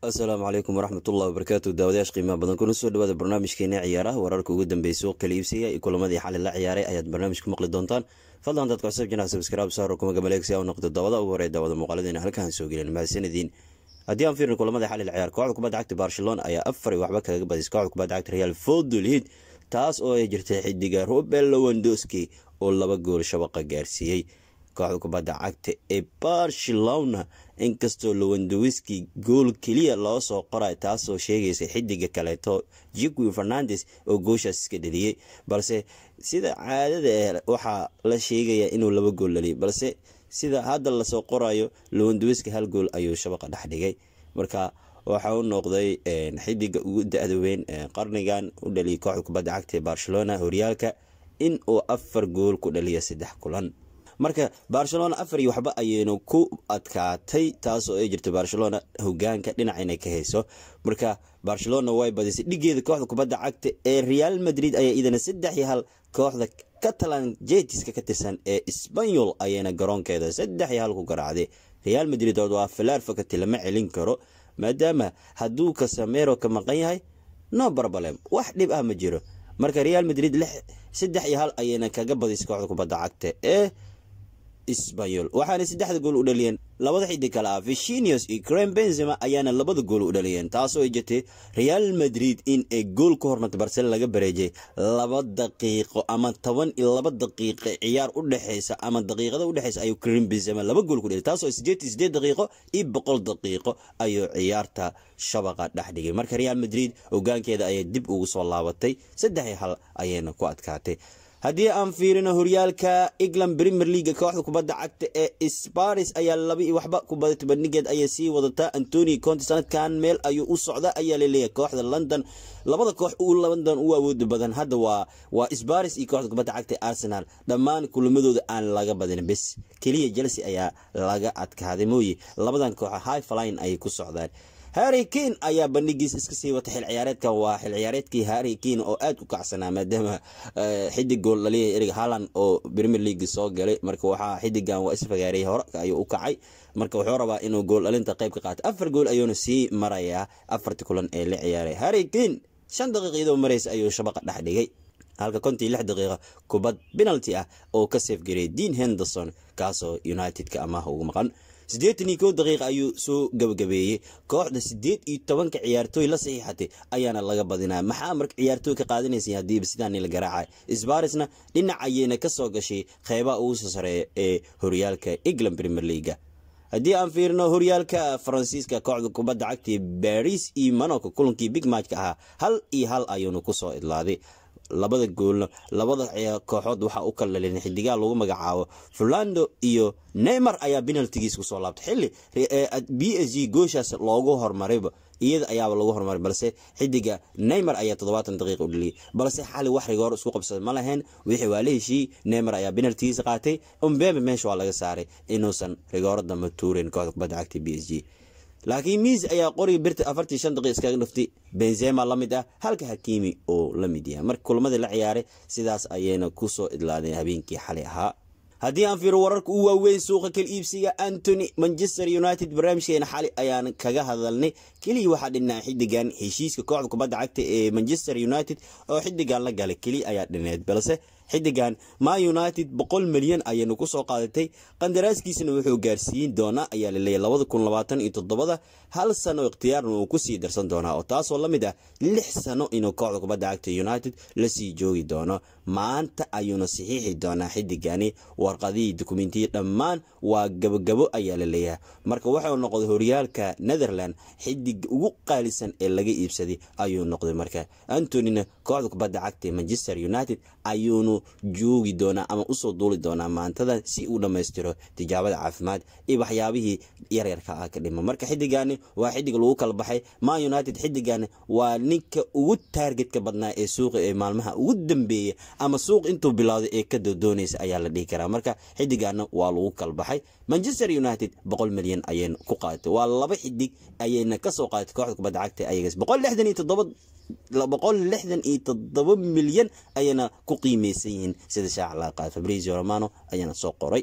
asalaamu calaykum waraxmatullahi wabarakaatu daawadayash qiimaha badan kuna soo dhawaada barnaamijkeena ciyaaraha wararka ugu dambeeyay suuq kala iibsiga iyo kulamadii xali la ciyaaray ayaad barnaamij ku maqli doontaan fadlan dadka cusub jinac sabskraib saaro kuma gamaleegsi u noqdo daawada ugu horey daawada muuqaaladeena halkaan soo gelin mahadsanadiin haddii aan fiirno kulamada xali la ciyaar kooxda kubadda cagta barcelona ayaa afar iyo waxba kaga badisay kooxda kubadda cagta real fodolhid taas oo ay jirtay xidiga robert lewandowski oo laba gool shabaqa gaarsiiyey kooxda kubadda cagta ee barcelona inkastoo lewandowski gool keliya loo soo qoray taasoo sheegaysa xidiga kaleeto jiqui fernandes oo gooshaas iska dhaliyey balse sida caadada eh waxaa la sheegaya inuu laba gool dhaliyay balse sida hadda lasoo qorayo lewandowski hal gool ayuu shabaqa dhex dhigay marka waxa u noqday xidiga ugu da-da weyn qarnigan u dhaliyay kooxda kubadda cagta ee barcelona horyaalka in uu afar gool ku dhaliya saddex kulan marka barcelona afar iyo waxba ayaynu ku adkaatay taasoo ay jirta barcelona hogaanka dhinac inay ka hayso marka barcelona way badisay dhigeeda kooxda kubadda cagta ee real madrid ayaa idana saddex iyo hal kooxda catalan jetiska ka tirsan ee sbanyol ayayna garoonkeeda saddex iyo hal ku garaacday real madrid oo waa filaar fakati lama celin karo maadaama hadduu kasamero ka maqan yahay no barbalem wax dhib ah ma jiro marka real madrid saddex iyo hal ayayna kaga badisay kooxda kubadda cagta ee sbanyol waxaana saddexda gool u dhaliyeen labada xidig kale ah vishinius iyo crem benzema ayaana labada gool u dhaliyeen taasoo ay jirtay real madrid in ay gool ka hormartay barcelona laga bareejay laba daqiiqo ama toban iyo laba daqiiqo ciyaar u dhexeysa ama daqiiqada udhexeysa ayuu crem benzema laba gool ku dhaliyay taasoo sideed iyo sideed daqiiqo iyo boqol daqiiqo ayuu ciyaarta shabaqa dhex dhigay marka real madrid hogaankeeda ayay dib ugu soo laabatay saddex iyo hal ayayna ku adkaatay haddii aan fiirino horyaalka england premier leaga kooxda kubadda cagta ee sparis ayaa laba iyo waxba ku badatay bandhigeed ayay sii wadataa antoni conte sanadkan meel ayuu u socda ayaa laleeyahay kooxda london labada koox u london u awooda badan hadda waa waa sparis iyo kooxda kubadda cagta ee arsenal dhammaan kulamadooda aan laga badin bes keliya chelsea ayaa laga adkaaday mooye labadan kooxa high flying ayay ku socdaan harry kane ayaa bandhigiisa iska sii wata xil ciyaareedkan waa xil ciyaareedkii harry kane oo aada u kacsanaa maadaama xidig gool dhaliya erig haland oo premier league soo galay marka waxaa xidigan waa isfagaareeyay hore ayuu u kacay marka wuxuu rabaa inuu gool dhalinta qayb ka qaato afar gool ayuuna sii marayaa afartii kulan ee la ciyaaray harry kane shan daqiiqiyadoo mareysa ayuu shabaqa dhex dhigay halka kontii lix daqiiqa kubad penalty ah oo ka seefgareeyay dean henderson kaasoo united-ka amaah ugu maqan siddeetan iyo kow daqiiqa ayuu soo gabagabeeyey kooxda siddeed iyo tobanka ciyaartooy la saxiixatay ayaana laga badinaa maxaa marka ciyaartooy ka qaadanaysa haddiiba sidaani la garaacay sbarisna dhinac ayayna ka soo gashay qeybaha ugu soo sareeya ee horyaalka england premier leaga haddii aan fiirino horyaalka faransiiska kooxda kubadda cagta baris iyo monaco kulankii big matchka ahaa hal iyo hal ayuuna kusoo idlaaday labada goolna labada kooxood waxaa u kala dhalin xidigaha lagu magacaabo fulando iyo neymar ayaa penaltigiis kusoo laabtay xilli b s g gooshaas loogu hormarayba iyada ayaaba lagu hormaray balse xidiga neymar ayaa toddobaatan daqiiqa u dhaliyay balse xali wax rigoor isku qabsada ma lahayn wixii waa la heshiiyey neymar ayaa penaltigiisa qaatay umbebe meesha waa laga saaray inuusan rigooro damba tuureyn kooxda kubadda cagta b s g laakiin miis ayaa qoriga birta afartii shan daqiiq iskaga dhuftay benzema la mid ah halka hakiimi oo la mid yahay marka kulamadii la ciyaaray sidaas ayayna kusoo idlaadeen habeenkii xalay ahaa haddii aan fiiro wararka u waaweyn suuqa kala iibsiga antony manchester united barnaamijkeena xali ayaan kaga hadalnay keliya waxaa dhinaa xidigan heshiiska kooxda kubadda cagta ee manchester united oo xidigan la galay keliya ayaa dhineed balse xidigan ma united boqol milyan ayaynu kusoo qaadatay qandaraaskiisana wuxuu gaarsiin doonaa ayaa laleeyahy labada kun labaatan iyo toddobada hal sano ikhtiyaarna uu kusii darsan doonaa oo taasoo la mid ah lix sano inuu kooxda kubadda cagta united lasii joogi doono maanta ayuuna saxiixi doonaa xidigani warqadihii dukumentiyi dhammaan waa gabogabo ayaa la leeyahay marka wuxuu noqday horyaalka netherland xidiga ugu qaalisan ee laga iibsaday ayuu noqday marka antonina kooxda kubadda cagta manchester united ayuunu joogi doonaa ama usoo duuli doonaa maantada si uu dhammaystiro tijaabada caafimaad iyo waxyaabihii yaryarka ah ka dhima marka xidigani waa xidig lagu kala baxay ma united xidigani waa ninka ugu taargetka badnaa ee suuqa ee maalmaha ugu dambeeya ama suuq intuu bilowday ee ka dodoonaysa ayaa la dhihi karaa marka xidigana waa lagu kala baxay manchester united boqol milyan ayayna ku qaadatay waa laba xidig ayayna kasoo qaadatay kooxda kubadda cagta ayagas boqol lixdan iyo toddoba boqol lixdan iyo toddoba milyan ayayna ku qiimeysan yihiin sida shaaca laga qaada fabrizio romano ayaana soo qoray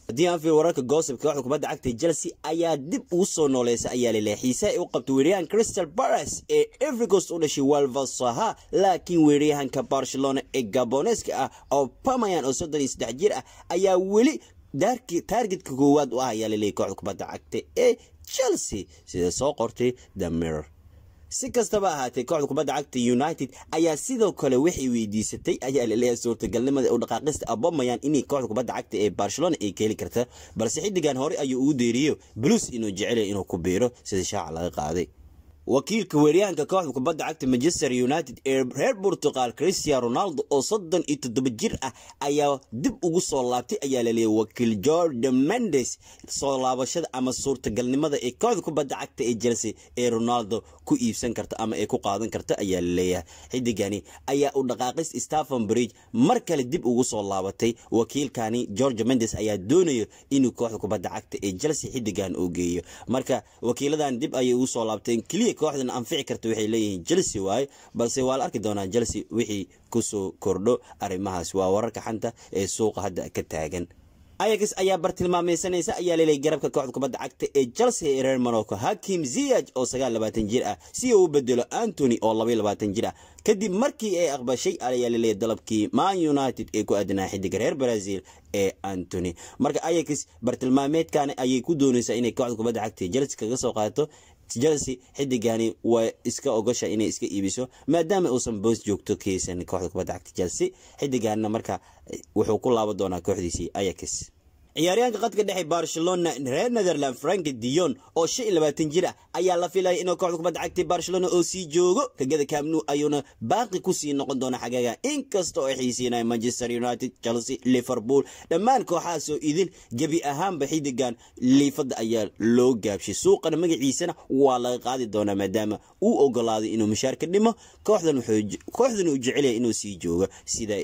haddii aan fiir wararka goosibka kooxda kubadda cagta chelsea ayaa dib ugu soo nooleysa ayaa laleeyahay xiise ay u qabtay weeryahan crystal palace ee evercost u dhashay walvasaha laakiin weeryahanka barcelona ee gaboneska ah oo pamayan oo soddon iyo saddex jir ah ayaa weli taargetka koowaad u ah ayaa laleeyahy kooxda kubadda cagta ee chelsea sida soo qortay the mirror si kastaba ahaatee kooxda kubadda cagta united ayaa sidoo kale waxay weydiisatay ayaa laleeyahay suurtagalnimada u dhaqaaqista abomayan inay kooxda kubadda cagta ee barcelona ay ka heli karta balse xiddigan hore ayuu ugu deeriyo blues inuu jecelya inuu ku biiro sida shaaca laga qaaday wakiilka weeryahanka kooxda kubadda cagta manchester united ee reer portugal christian ronaldo oo soddon iyo toddoba jir ah ayaa dib ugu soo laabtay ayaa laleeyahy wakiil jordan mendes soo laabashada ama suurtagalnimada ee kooxda kubadda cagta ee chelsea ee ronaldo ku iibsan karta ama ay ku qaadan karta ayaa laleeyahay xidigani ayaa u dhaqaaqis stephen bridge mar kale dib ugu soo laabatay wakiilkani george mendes ayaa doonayo inuu kooxda kubadda cagta ee chelsea xidigan uu geeyo marka wakiiladan dib ayay ugu soo laabteen keliya kooxdan anfici karta waxay leeyihiin chelsea waaye balse waa la arki doonaa chelsea wixii kusoo kordho arrimahaas waa wararka xanta ee suuqa hadda ka taagan ayax ayaa bartilmaameysanaysa ayaa leelay garabka kooxda kubadda cagta ee chelsea ee reer morocco hakim ziyaj oo sagaal labaatan jir ah si uu u bedelo antony oo labaiy labaatan jir ah kadib markii ay aqbashay ayaa laleeyahy dalabkii man united ee ku aadanaa xidiga reer brazil ee antony marka ayax bartilmaameedkan ayay ku doonaysaa inay kooxda kubadda cagta ee chelsea kaga soo qaadato chelsea xidigani waa iska ogosha inay iska iibiso maadaama uusan boos joogto keysan kooxda kubadda cagta chelsea xidiganna marka wuxuu ku laaban doonaa kooxdiisii ayax ciyaaryahanka qadka dhexe barcelona reer netherland frank dion oo shan iyo labaatan jir ah ayaa la filaya inuu kooxda kubadda cagtay barcelona oo sii joogo kagada camnu ayuuna baaqi kusii noqon doona xagaga inkasta oo ay xiisiinaya manchester united chelsea liverpool dhammaan kooxahaasoo idin gebi ahaanba xidigan liifada ayaa loo gaabshay suuqana magaciisana waa laga qaadi doonaa maadaama uu ogolaaday inuu mushaar ka dhimo kooxdan uu jecelya inuu sii joogo sida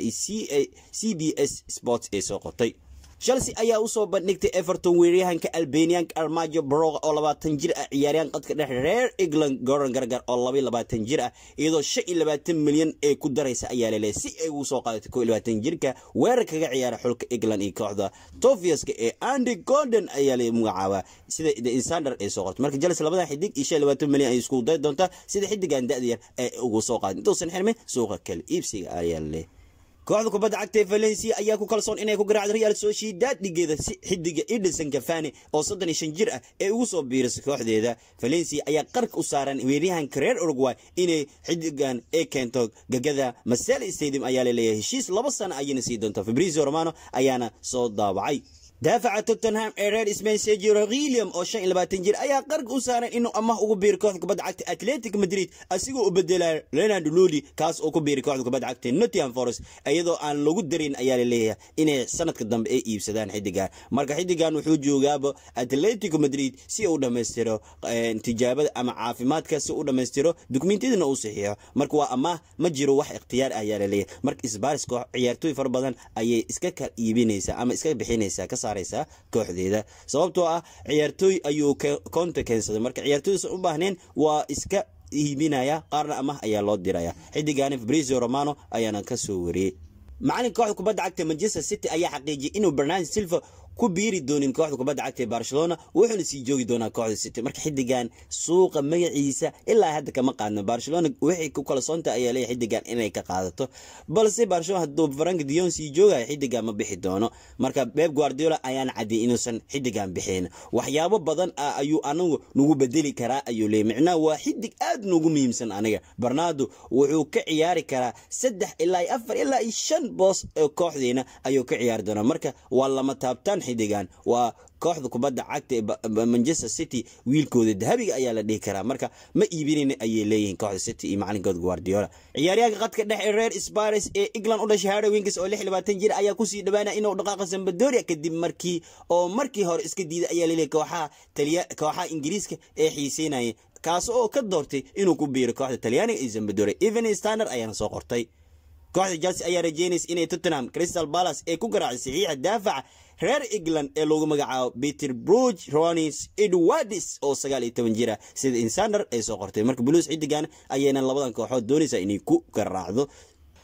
c b s sports ee soo qotay chelsea ayaa usoo bandhigtay everton weeryahanka albanianka armajo broga oo labaatan jir ah ciyaaryahan qadka dhexe reer england goran gargar oo labaiy labaatan jir ah iyadoo shan iyo labaatan milyan ee ku daraysa ayaa laleeyahy si ay ugu soo qaadatay koo iyo labaatan jirka weerar kaga ciyaara xulka england iyo kooxda tofiaska ee andy golden ayaa la magacaabaa sida the insander ay soo qortay marka chelsea labadan xidig iyo shan iyo labaatan milyan ay isku day doontaa sida xidigan da-da yar ee ugu soo qaaday intuusan xirmin suuqa kale iibsiga ayaa laleeyahy kooxda kubadda cagta ee valencia ayaa ku kalsoon inay ku garaacdo real sociedad dhigeeda si xidiga edison cafani oo soddon iyo shan jir ah ee ugu soo biirisay kooxdeeda valencia ayaa qarka u saaran weeryahanka reer uruguay inay xidigan ee keento gagada masel stadium ayaa laleeyahay heshiis laba sano ayayna sii doontaa fabrizio romano ayaana soo daabacay daafaca tottenham ee reer smain sergio william oo shan iyo labaatan jir ayaa qarka u saaran inuu amah ugu biiri kooxda kubadda cagta atletic madrid asigoo u bedelaya leonard loli kaas oo ku biiri kooxda kubadda cagta nottingham forest iyadoo aan lagu darin ayaa laleeyahay inay sanadka dambe ay iibsadaan xidigan marka xidigan wuxuu joogaaba atletico madrid si uu dhammaystiro tijaabada ama caafimaadka si u dhammaystiro dukumentiyadana uu saxiixo marka waa amaah ma jiro wax ikhtiyaar ayaa laleeyahay marka isbaris koox ciyaartooy fara badan ayay iska ka iibinaysaa ama iska bixinaysaa ka kooxdeeda sababtoo ah ciyaartooy ayuu konta keensaday marka ciyaartooydasan u baahneen waa iska iibinaya qaarna amah ayaa loo diraya xidigani fabrizio romano ayaana ka soo wariyey macalinka kooxda kubadda cagta manchester city ayaa xaqiijiyay inuu bernard silva ku biiri doonin kooxda kubadda cagta ee barcelona wuxuuna sii joogi doonaa kooxda city marka xidigan suuqa magaciisa ilaa hadda kama qaadno barcelona waxay ku kalsoonta ayaa leeyahay xidigan inay ka qaadato balse barcelona hadduu frank dion sii joogayo xidigan ma bixi doono marka beb guardiola ayaana cadiyay inuusan xidigan bixin waxyaabo badan ah ayuu anagu nagu bedeli karaa ayuu leeyay micnaha waa xidig aad noogu muhiimsan aniga bernardo wuxuu ka ciyaari karaa saddex ilaa afar ilaa iyo shan boos oo kooxdeena ayuu ka ciyaari doonaa marka waa lama taabtaan xidigan waa kooxda kubadda cagta ee manchester city wiilkooda dahabiga ayaa la dhihi karaa marka ma iibinayna ayay leeyihiin kooxda city iyo macalinkooda guardiola ciyaaryahanka qadka dhexe ee reer spares ee england u dhashay harry winkes oo lix iyo labaatan jir ayaa kusii dhawaanaya inuu dhaqaaqa sambadoria kadib markii oo markii hore iska diiday ayaa laleeyahay kooxaha taliya kooxaha ingiriiska ee xiiseynaya kaas oo ka doortay inuu ku biiro kooxda talyaaniga iyo sambadoria even standard ayaana soo qortay kooxda chelsea ayaa rajeynaysa inay tottenham crystal palace ee ku garaacay saxiixa daafaca reer england ee loogu magacaabo peter bruge ronis edwards oo sagaal iyo toban jira sida insander ay soo qortay marka buluus xidigan ayayna labadan kooxood doonaysaa inay ku garaacdo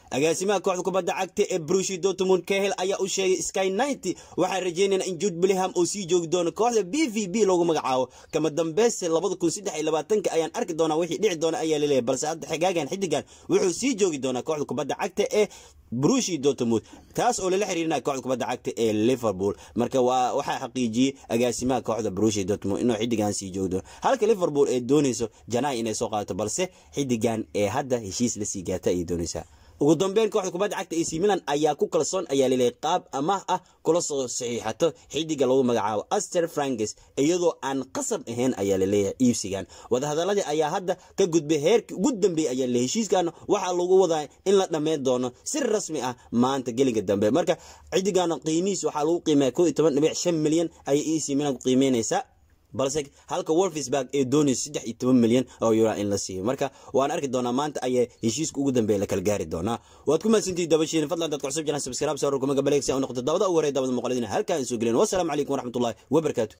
agaasimaha kooxda kubadda cagta ee brushi dortmund kahel ayaa u sheegay sky ninety waxaan rajeynayna in jude billingham uu sii joogi doono kooxda b v b loogu magacaabo kama dambeyse labada kun saddex iyo labaatanka ayaan arki doonaa wixii dhici doona ayaa laleeyahay balse hadda xigaagan xidigan wuxuu sii joogi doonaa kooxda kubadda cagta ee brushi dortmund taas oo lala xiriirinaya kooxda kubadda cagta ee liverpool marka waa waxaa xaqiijiyey agaasimaha kooxda brushi dortmund inuu xidigan sii joogi doono halka liverpool ee doonayso janaay inay soo qaadato balse xidigan ee hadda heshiis lasii gaata ayay doonaysaa ugu dambeyn kooxda kubadda cagta ac milan ayaa ku kalsoon ayaa laleeyahay qaab amaah ah kula soo saxiixato xidiga lagu magacaabo aster frankes iyadoo aan qasab ahayn ayaa laleeyahay iibsigan wadahadaladii ayaa hadda ka gudbay heerkii ugu dambeeyey ayaa le heshiiskana waxaa lagu wadaa in la dhammayn doono si rasmi ah maanta gelinka dambe marka xidigana qiimihiis waxaa lagu qiimeeya koo iyo toban dhibic shan milyan ayay ac milan ku qiimeynaysaa balse halka wolfsburg ee doonayso saddex iyo toban milyan oo euro in la siiyo marka waan arki doonaa maanta ayaa heshiiska ugu dambeeya la kala gaari doonaa waad ku mahadsantihi dabashiin fadlan dadka cusub jiraan subscribe sawir kuma gabaleegsi u noqdo dabada ugu horey dabada muuqaladina halkaan soo gelin wassalaamu calaykum waraxmatullahi wabarakaatu